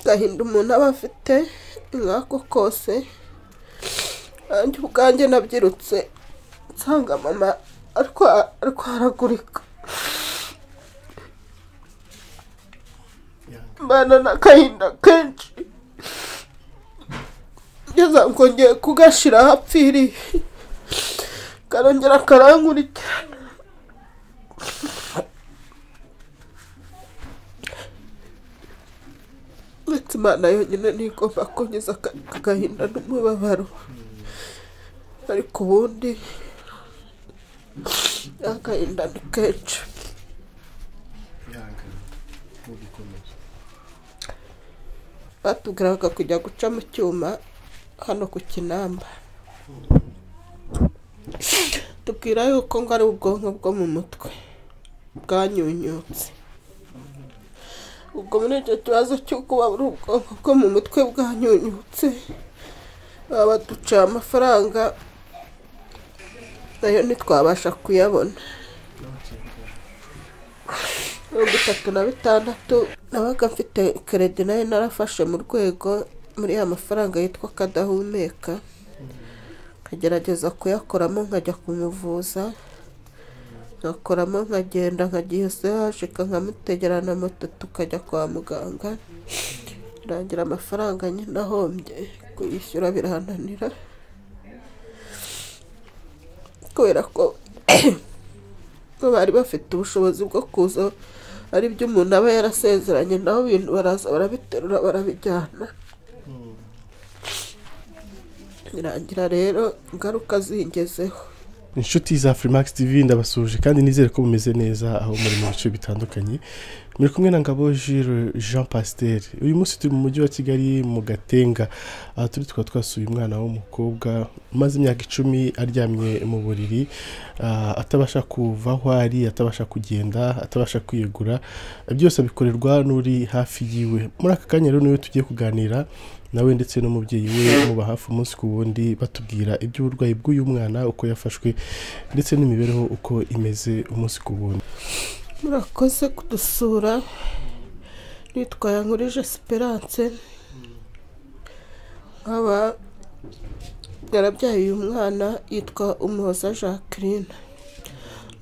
agahinda umuntu aba afite nk'ako kose nanjye ubwanjye nabyirutse nsanga mama arwaragurika mbana n'agahinda kenshi ngeze aho nkongeye kugashira aho apfiriye karongera karankurikira ndetse imana yonyine niyo igomba kunyuza aka- aka gahinda n'umubabaro ariko ubundi agahinda ni kenshi yanga mugikomeza batubwiraga kujya guca mu cyuma hano ku kinamba tubwira yuko ngo ari ubwonko bwo mu mutwe bwanyunyutse ubwo muri icyo kibazo cy'uko waba ari ubwonko bwo mu mutwe bwanyunyutse baba baduciye amafaranga nayo ntitwabasha kuyabona mirongo itatu na bitandatu nabaga mfite keredi nayo narafashe mu rwego muri ya mafaranga yitwa kadahumeka nkagerageza kuyakoramo nkajya kumuvuza nkakoramo nkagenda nkagiye se hashika nkamutegera na moto tukajya kwa muganga rangira amafaranga nyine ahombye kuyishyura birananira kubera ko ko bari bafite ubushobozi bwo kuza ari byo umuntu aba yarasezeranye naho ibintu baraza barabiterura barabijyana birangira rero ingaruka zingezeho inshuti za Freemax TV ndabasuje kandi nizere ko mumeze neza aho muri mu bice bitandukanye muri kumwe na Ngabo Jules Jean Pasteur uyu munsi turi mu mujyi wa Kigali mu Gatenga aha turi tukaba twasuye umwana w'umukobwa umaze imyaka icumi aryamye mu buriri ah, atabasha kuva aho ari atabasha kugenda atabasha kwiyegura byose abikorerwa n'uri hafi yiwe muri aka kanya rero niwe tugiye kuganira nawe ndetse n'umubyeyi we muba hafi umunsi ku wundi batubwira iby'uburwayi bw'uyu mwana uko yafashwe ndetse n'imibereho uko imeze umunsi ku wundi murakoze kudusura nitwa yankurije esperance nkaba yarabyaye uyu mwana yitwa umuhoza jacqueline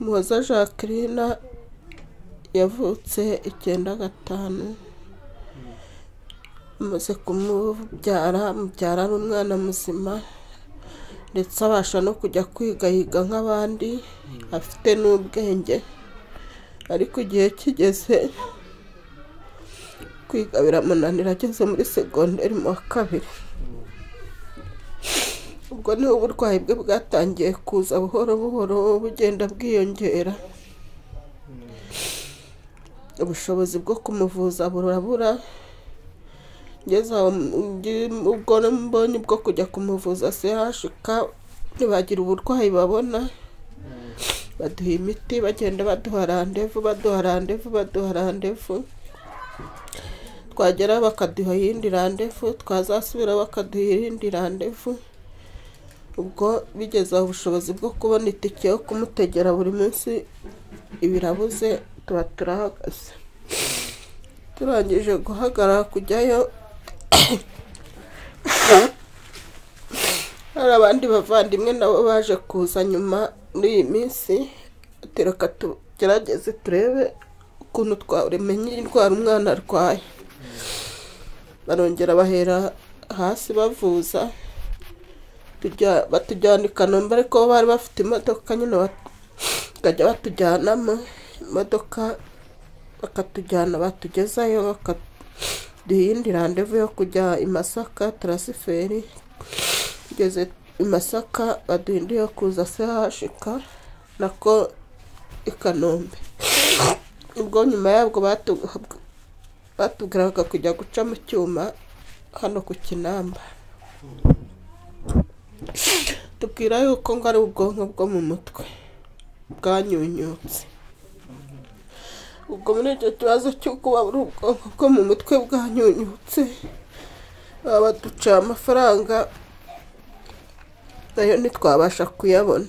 umuhoza jacqueline yavutse icyenda gatanu amaze kumubyara mubyara ari umwana muzima ndetse abasha no kujya kwiga yiga nk'abandi afite n'ubwenge ariko igihe kigeze kwiga biramunanira ageze muri segonderi mu wa kabiri ubwo niho uburwayi bwe bwatangiye kuza buhoro buhoro bugenda bwiyongera ubushobozi bwo kumuvuza burabura ngeze aho ngi- ubwo mbonye bwo kujya kumuvuza sehashika ntibagira uburwayi babona baduha imiti bagenda baduha randevu baduha randevu baduha randevu twagera bakaduha iyindi randevu twazasubira bakaduha iyindi randevu ubwo bigeze aho ubushobozi bwo kubona itike yo kumutegera buri munsi ibirabuze tuba turahagaze turangije guhagarara kujyayo hari abandi bavandimwe nabo baje kuza nyuma muri iyi minsi reka tugerageze turebe ukuntu twamenya indwara umwana arwaye barongera bahera hasi bavuza tujya- batujyana i kanombe ariko bo bari bafite imodoka nyine bat- bakajya batujyanamo imodoka bakatujyana batugezayo bakaduha iyindi randevu yo kujya i masaka tarasiferi tugeze i masaka baduha indi yo kuza sehashika nako i kanombe ubwo nyuma yabwo batu- batubwiraga kujya guca mu cyuma hano ku kinamba tubwira yuko ngo ari ubwonko bwo mu mutwe bwanyunyutse ubwo muri icyo kibazo cy'uko waba ari ubwonko bwo mu mutwe bwanyunyutse baba baduciye amafaranga nayo ntitwabasha kuyabona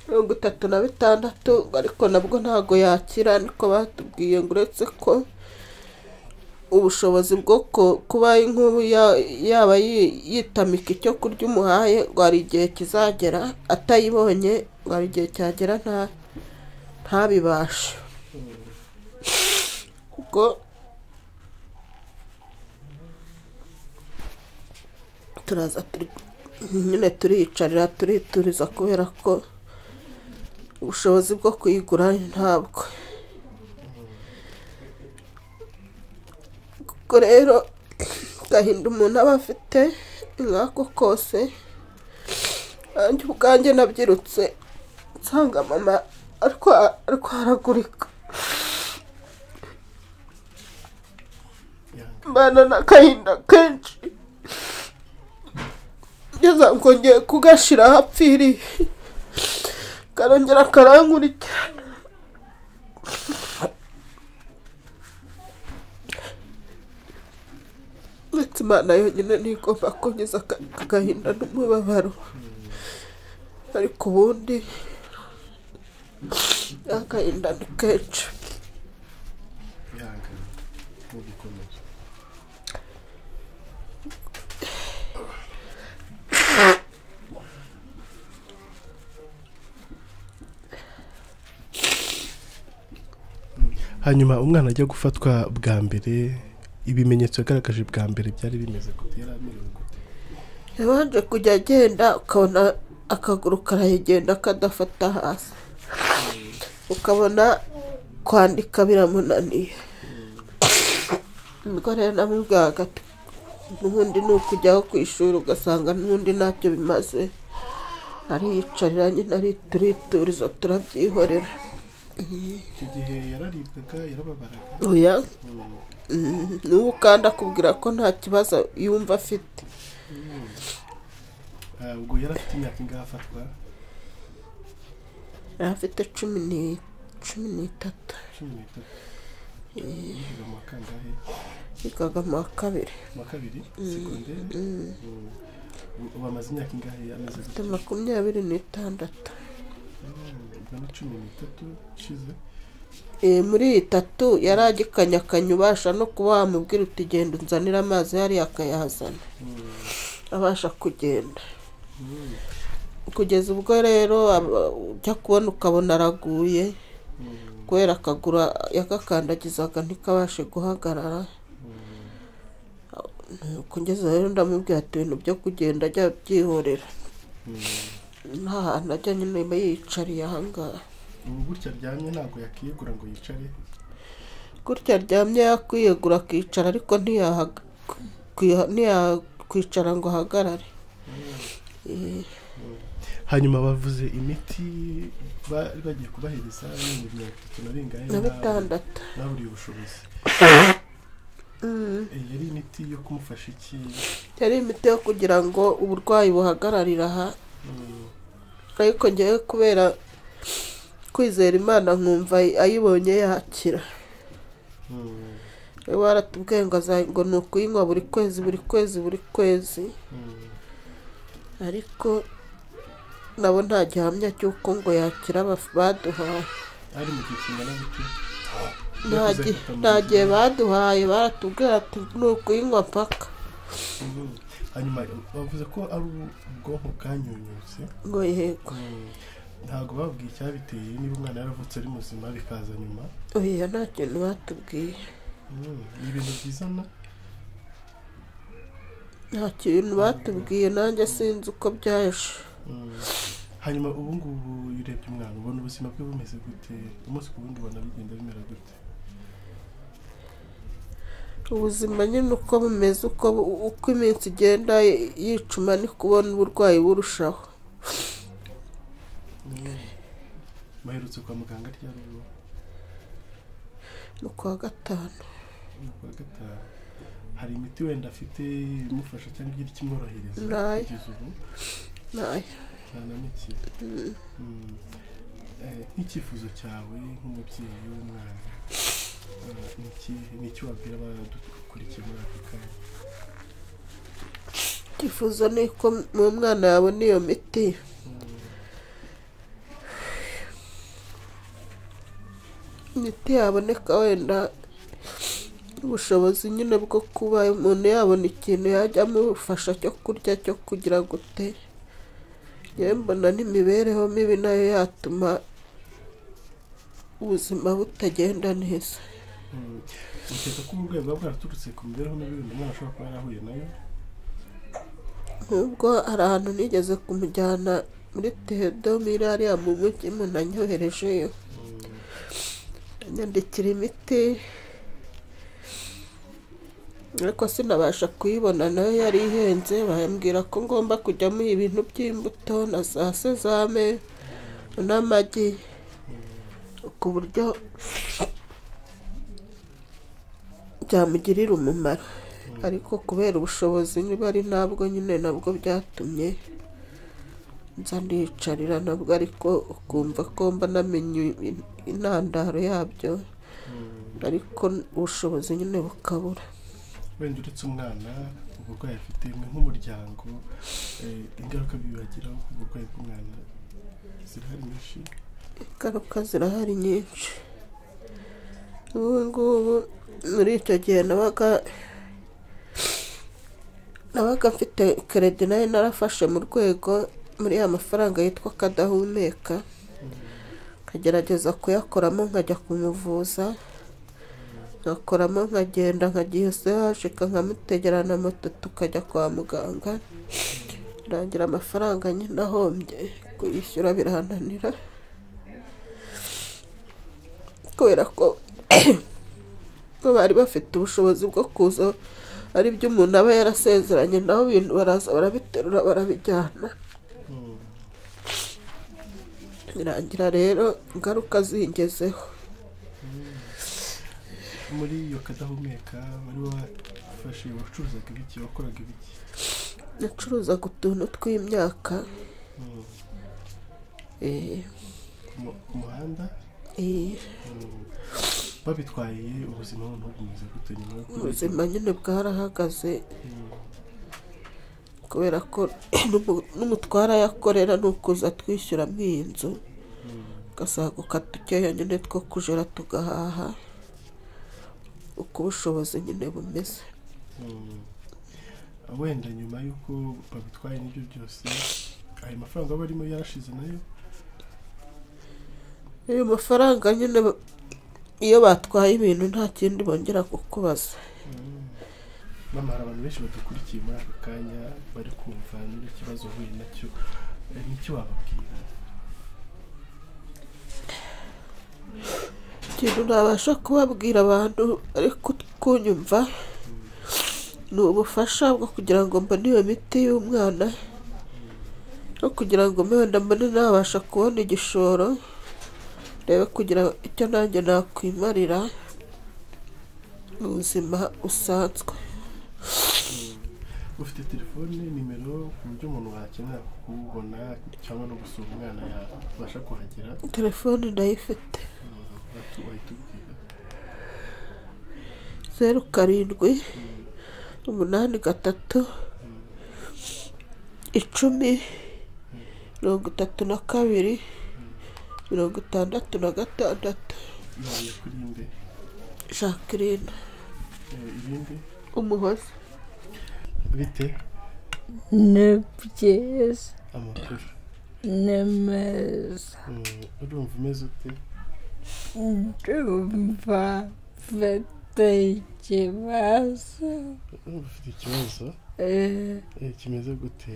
mirongo itatu na bitandatu ariko nabwo ntago yakira niko batubwiye ngo uretse ko ubushobozi bwo ku- kuba inkuru ya- yaba yi- yitamika icyo kurya umuhaye ngo hari igihe kizagera atayibonye ngo hari igihe cyagera nta ntabibashe ubwo turaza turi nyine turiyicarira turituriza kubera ko ubushobozi bwo kuyigura ntabwo ubwo rero gahinda umuntu aba afite nk'ako kose nanjye ubwanjye nabyirutse nsanga mama arwa- arwaragurika mbana n'agahinda kenshi ngeze aho ngo ngiye kugashira aho apfiriye karongera karankurikira uretse imana yonyine niyo igomba kunyuza aka- aka gahinda n'umubabaro ariko ubundi agahinda ni kenshi hanyuma umwana ajya gufatwa bwa mbere ibimenyetso yagaragaje bwa mbere byari bimeze gute yari amerewe gute yabanje kujya agenda ukabona akaguru karahegenda kadafata hasi ukabona kwandika biramunaniye ubwo rero namubwiraga ati n'ubundi ni ukujyaho ku ishuri ugasanga n'ubundi ntacyo bimaze ariyicarira nyine ari turituriza turabyihorera icyo gihe yararibwaga yarababaraga oya Mm, n'ubu kandi akubwira ko nta kibazo yumva afite ubwo yari afite imyaka ingahe afatwa yari afite cumi ni- cumi n'itatu cumi n'itatu yiga mu wa kangahe yigaga mu wa kabiri mu wa kabiri segonderi Mm, ubu amaze imyaka ingahe ameze afite makumyabiri n'itandatu ubwo ni cumi n'itatu ishize Eh, muri iyi tatu yari agikanyakanya ubasha no kuba wamubwira uti genda unzanira amazi yari akayazana abasha kugenda Mm, kugeza ubwo rero aba- ujya kubona ukabona araguye mm, kubera akaguru yagakandagizaga ntikabashe guhagarara nuko ngeze aho rero ndamubwira ati ibintu byo kugenda ajya byihorera mm. nta hantu ajya nyine aba yiyicariye ahangaha ubu gutya aryamye ntabwo yakiyegura ngo yicare gutya aryamye yakwiyegura akicara ariko ntiyahaga- kwiha- ntiyakwicara ngo ahagarare Eh, hanyuma bavuze imiti ba- bagiye kubahereza y'ibihumbi mirongo itatu na bingahe na na- bitandatu naburiye ubushobozi Eh, yari imiti yo kumufasha iki yari imiti yo kugira ngo uburwayi buhagararire aha Mm, ariko ngewe kubera kwizera imana nkumva ayibonye yakira mm, we waratubwiye ngo aza- ngo ni ukuyinywa buri kwezi buri kwezi buri kwezi mm, ariko nabo nta gihamya cy'uko ngo yakira baf- baduhaye ari mu gihe kingana gute Nta Yakuze gi- gute mu nta gihe- gihe baduhaye baratubwira ati ni ukuyinywa mpaka Mm, hanyuma bavuze ko ari ubwonko bwanyunyutse ngo yego Mm, ntabwo babwiye icyabiteye niba umwana yaravutse ari muzima bikaza nyuma oya nta kintu batubwiye Mm, ni ibintu byizana nta kintu batubwiye nanjye sinzi uko byaje Mm. hanyuma ubu ngubu iyo urebye umwana ubona ubuzima bwe bumeze gute umunsi ku wundi ubona bigenda bimera gute ubuzima nyine uko bumeze uko bu- uko iminsi igenda y- yicuma ni kubona uburwayi burushaho Mm. baherutse kwa muganga ryari ubu ni kuwa gatanu Ni kuwa gatanu hari imiti wenda afite imufasha cyangwa igira ikimworohereza Nayo. kugeza ubu nayo nta na mike Mm. Eh, nk'icyifuzo cyawe nk'umubyeyi w'umwana eh, ni iki- ni iki wabwira abadukurikiye muri aka kanya ikifuzo ni uko mu mwana yabona iyo miti imiti yaboneka wenda ubushobozi nyine bwo kuba umuntu yabona ikintu yajya amufasha cyo kurya cyo kugira gute yewe mbona n'imibereho mibi nayo yatuma ubuzima butagenda neza ukeka ko uburwayi buba bwaraturutse ku mibereho mibi umuntu ashobora kuba yarahuye nayo nk'ubwo hari ahantu nigeze kumujyana muri tedo muri hariya mu mujyi umuntu anyoherejeyo anyandikira imiti ariko sinabasha kuyibona nayo yari ihenze bambwira ko ngomba kujya muha ibintu by'imbuto na za sezame n'amagi ku buryo byamugirira umumaro ariko kubera ubushobozi niba ari ntabwo nyine nabwo byatumye nza ndiyicarira nabwo ariko ukumva ko mba namenye in- intandaro yabyo ariko ubushobozi nyine bukabura wenda uretse umwana uburwayi afite mwe nk'umuryango eh, ingaruka bibagiraho ku burwayi bw'umwana zirahari nyinshi ingaruka zirahari nyinshi ubu ngubu muri icyo gihe nabaga nabaga mfite keredi nayo narafashe mu rwego muri ya mafaranga yitwa kadahumeka nkagerageza kuyakoramo nkajya kumuvuza nkakoramo nkagenda nkagiye se hashika nkamutegera na moto tukajya kwa muganga rangira amafaranga nyine ahombye kuyishyura birananira kubera ko ko bari bafite ubushobozi bwo kuza ari byo umuntu aba yarasezeranye naho ibintu baraza barabiterura barabijyana Mm. birangira rero ingaruka zingezeho muri iyo kadahumeka bari bafashe wacuruzaga ibiki wakoraga ibiki nacuruzaga utuntu tw'imyaka Mm. eh, Ku mu- ku muhanda eh, Mm. babitwaye ubuzima noneho bumeze gute nyuma yo kurya? ubuzima nyine bwarahagaze Mm. kubera ko n'umu- n'umutwara yakorera ni ukuza twishyura iyi nzu gasaguka dukeya nyine two kujora tugahaha uko ubushobozi nyine bumeze Mm. wenda nyuma y'uko babitwaye n'ibyo byose ayo mafaranga aba arimo yarashize nayo ayo mafaranga nyine ba- iyo batwaye ibintu nta kindi bongera kukubaza mama hari abantu benshi badukurikiye muri aka kanya bari kumva n'ikibazo uhuye nacyo Eh, n'icyo wababwira ikintu nabasha kubabwira abantu ari ku- kunyumva ni ubufasha bwo kugira ngo mbone iyo miti y'umwana no kugira ngo mbe wenda mbone nabasha kubona igishoro rebe kugira icyo nanjye nakwimarira mu buzima busanzwe ufite telefone nimero ku buryo umuntu wakenera kubona cyangwa no gusura umwana yabasha kuhagera telefone ndayifite Mm, wahita- wahita ubwira zeru karindwi umunani gatatu icumi mirongo itatu na kabiri mirongo itandatu na gatandatu yahuye kuri inde jacqueline Eh, ibindi umuhoza bite ni byiza amakuru ni meza Mm, urumva umeze ute ndumva mfite ikibazo urumva ufite ikibazo eh, Eh, kimeze gute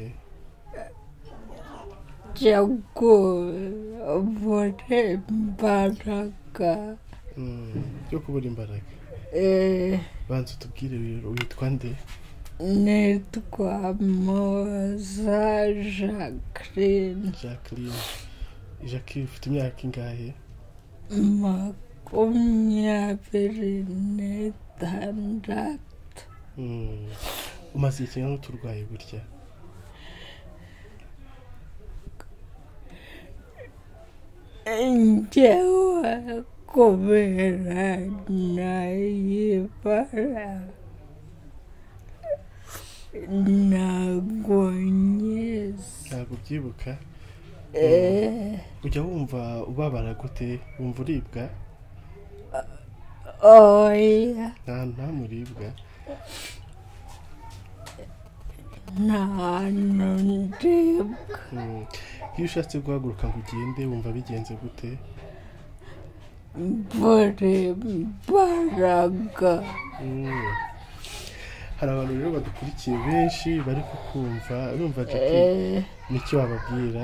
cyo kubura imbaraga Mm, byo kubura imbaraga eh, banza utubwire rero witwa nde nitwa moza jacqueline jacqueline jacqueline ufite imyaka ingahe makumyabiri n'itandatu Mm. umaze igihe kingana uturwaye burya njyewe kubera nayibara ntabwo nyiza ntabwo ubyibuka Eh, ujya wumva ubabara gute wumva uribwa oya nta nta muribwa nta hantu ndibwa Mm. iyo ushatse guhaguruka ngo ugende wumva bigenze gute mbure imbaraga Mm. hari abantu rero badukurikiye benshi bari kukumva urumva Jackie Eh, nicyo wababwira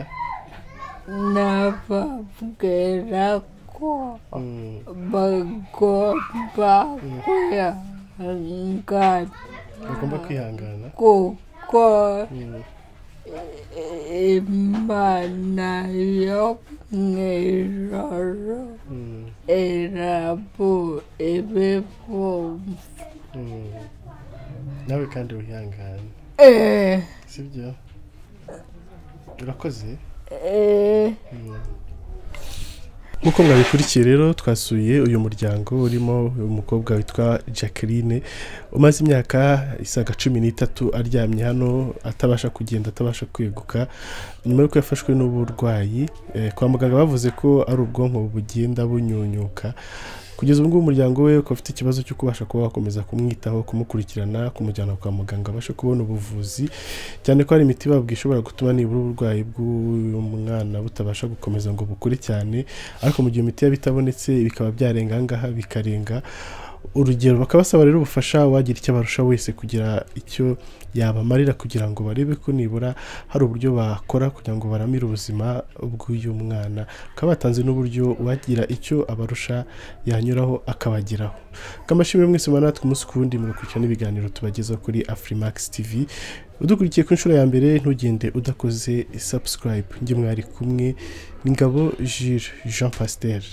nababwira ko Mm. bagomba kwihangana bagomba kwihangana kuko Mm. imana yo mu ijoro Mm. irabu ibivumba Mm. nawe kandi wihangane Eh, sibyo urakoze eh, nk'uko mwabikurikiye rero twasuye uyu muryango urimo umukobwa witwa jacqueline umaze imyaka isaga cumi n'itatu aryamye hano atabasha kugenda atabasha kweguka nyuma y'uko yafashwe n'uburwayi eh, kwa muganga bavuze ko ari ubwonko bugenda bunyunyuka kugeza ubu ngubu umuryango we ukaba ufite ikibazo cyo kubasha kuba wakomeza kumwitaho kumukurikirana kumujyana kwa muganga abashe kubona ubuvuzi cyane ko hari imiti babwe ishobora gutuma nibura uburwayi bw'uyu mwana butabasha gukomeza ngo bukure cyane ariko mu gihe imiti yaba itabonetse bikaba byarenga aha ngaha bikarenga urugero bakabasaba rero ubufasha wagira icyo abarusha wese kugira icyo yabamarira kugira ngo barebe ko nibura hari uburyo bakora kugira ngo baramire ubuzima bw'uyu mwana bakaba batanze n'uburyo uwagira icyo abarusha yanyuraho akabageraho kamashimire mwese mubana natwe umunsi ku wundi mugakurikirana ibiganiro tubageza kuri afrimax tv udukurikiye ku nshuro ya mbere ntugende udakoze subscribe njye mwari kumwe n'ingabo jire jean pasiteri